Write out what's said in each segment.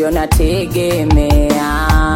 ndio nategemea,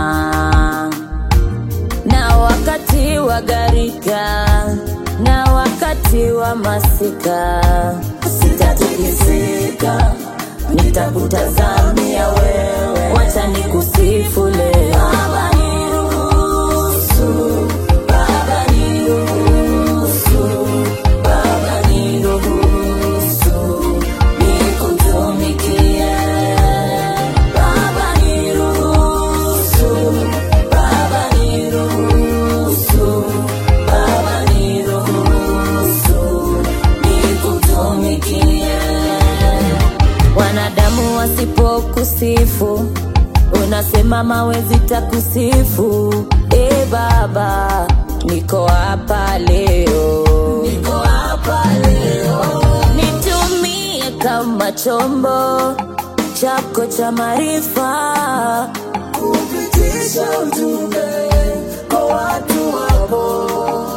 na wakati wa gharika na wakati wa masika sitatikisika, nitakutazamia wewe, wacha nikusifu leo. Baba niruhusu, Baba niruhusu, Baba niruhusu, nikutumikie. Baba niruhusu, Baba niruhusu, Baba niruhusu, nikutumikie. Wanadamu wasipokusifu, unasema mawe zitakusifu. E Baba, niko hapa leo, niko hapa leo, nitumie kama chombo chako cha maarifa kupitisha ujumbe kwa watu wako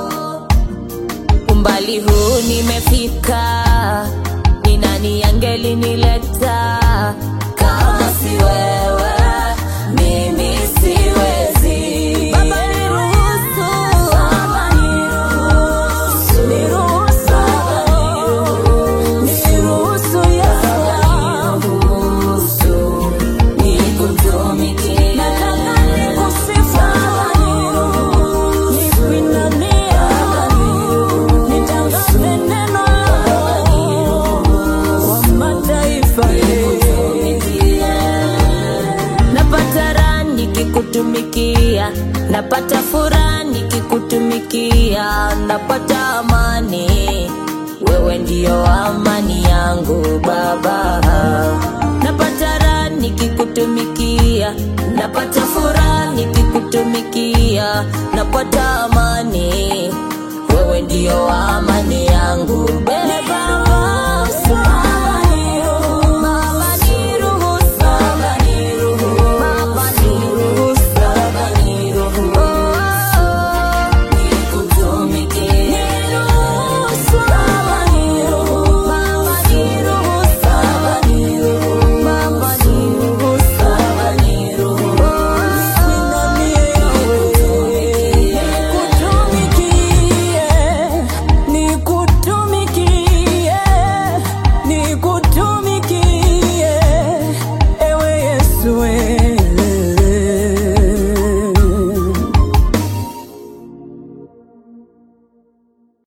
umbali huu nimefika, ni nani angelinileta kama si wewe? Mimi siwezi. Baba niruhusu, Baba niruhusu, niruhusu, niruhusu Yesu, niruhusu nikutumikie. Nataka nikusifu, nipindanie, nitangaze neno lako kwa mataifa. Napata raha nikikutumikia, napata furaha nikikutumikia, napata amani. Wewe ndio amani yangu Baba. Napata raha nikikutumikia, napata furaha nikikutumikia, napata amani. Wewe ndio amani